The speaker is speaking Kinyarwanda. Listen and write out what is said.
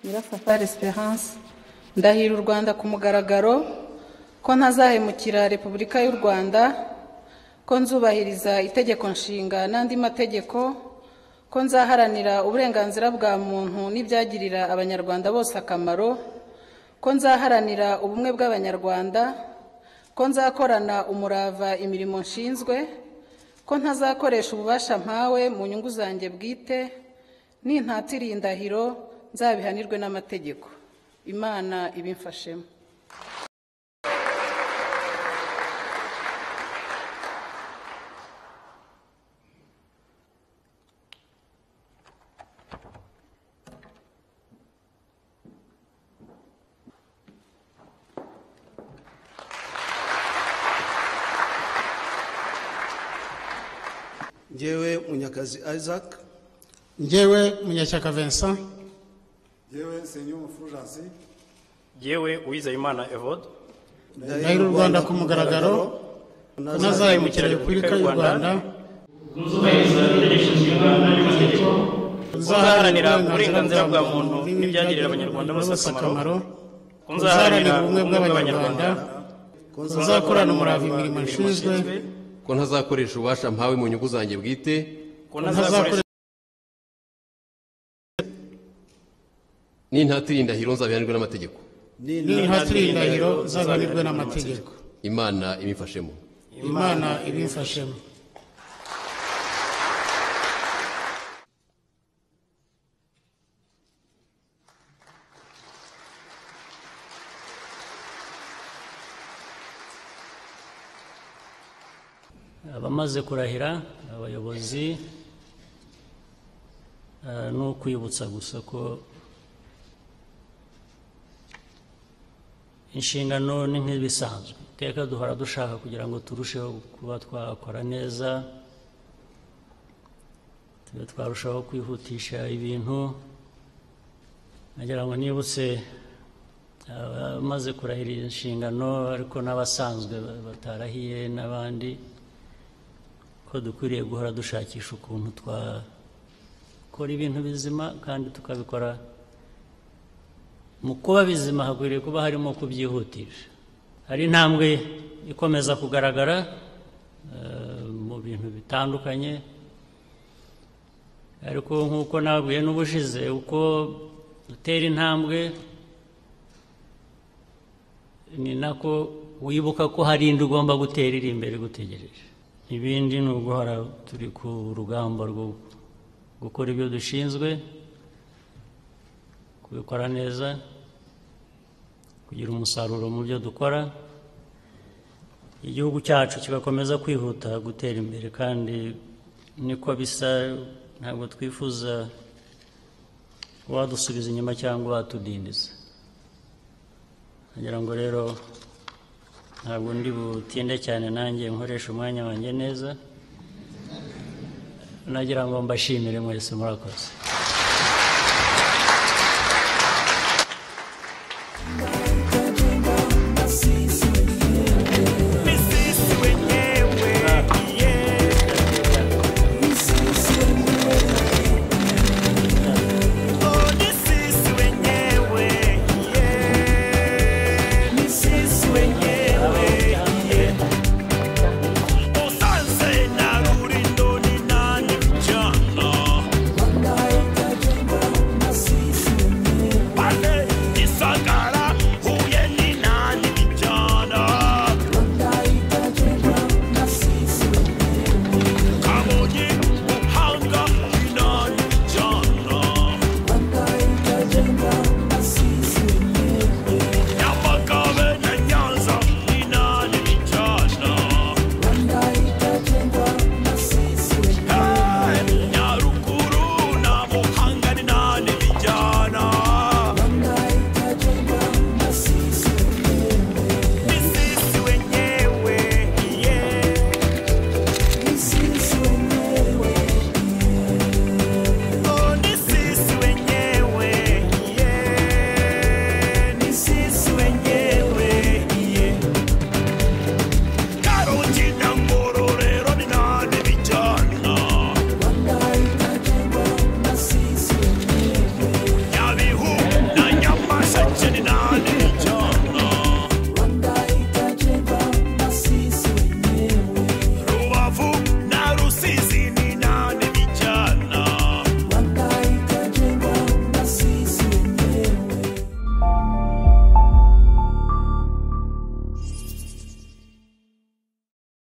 Nyirasafari Esperance ndahira u Rwanda ku mugaragaro ko ntazahemukira Repubulika y'u Rwanda ko nzubahiriza itegeko nshinga n'andi mategeko ko nzaharanira uburenganzira bwa muntu n'ibyagirira abanyarwanda bose akamaro ko nzaharanira ubumwe bw'abanyarwanda ko nzakorana umurava imirimo nshinzwe ko ntazakoresha ububasha mpawe mu nyungu zanjye bwite nintatira iyi ndahiro nzabihanirwe n'amategeko imana ibimfashemo ngewe munyakazi isaac njyewe munyashyaka vincent yewe senyu umufuransi yewe uwizeyimana evode ndahira u rwanda ku mugaragaro unazahemukira repubulika y'u rwanda ntuzubahiriza itegeko nshinga n'amategeko uzaharanira uburenganzira bwa muntu n'ibyagirira abanyarwanda bose akamaro uzaharanira uzaharanira ubumwe bw'abanyarwanda uzakorana umurava imirimo nshinzwe ko ntazakoresha ububasha mpawe mu nyungu zanjye bwite ko ntazakoresha n'intatira indahiro nzabihanirwe n'amategeko n'intatire y'indahiro zabanirwe n'amategeko imana ibimfashemo imana ibimfashemo abamaze kurahira abayobozi eh, ni ukwibutsa gusa ko inshingano ni nk'ibisanzwe iteka duhora dushaka kugira ngo turusheho kuba twakora neza tube twarushaho kwihutisha ibintu nagira ngo nibutse abamaze kurahira iyi nshingano ariko n'abasanzwe batarahiye n'abandi ko dukwiriye guhora dushakisha ukuntu twakora ibintu bizima kandi tukabikora mu kuba bizima hakwiriye kuba harimo kubyihutisha hari intambwe ikomeza kugaragara eh, mu bintu bitandukanye ariko nk'uko nababwiye n'ubushize uko dutera intambwe ni nako wibuka ko hari indi ugomba gutera iri imbere igutegereje ibindi ni uguhora turi ku rugamba rwo gukora ibyo dushinzwe kubikora neza kugira umusaruro mu byo dukora igihugu cyacu kigakomeza kwihuta gutera imbere kandi niko bisa ntabwo twifuza wadusubiza inyuma cyangwa watudindiza ngira ngo rero ntabwo ndi butinde cyane nanjye nkoresha umwanya wanjye neza nagira ngo mbashimire mwese murakoze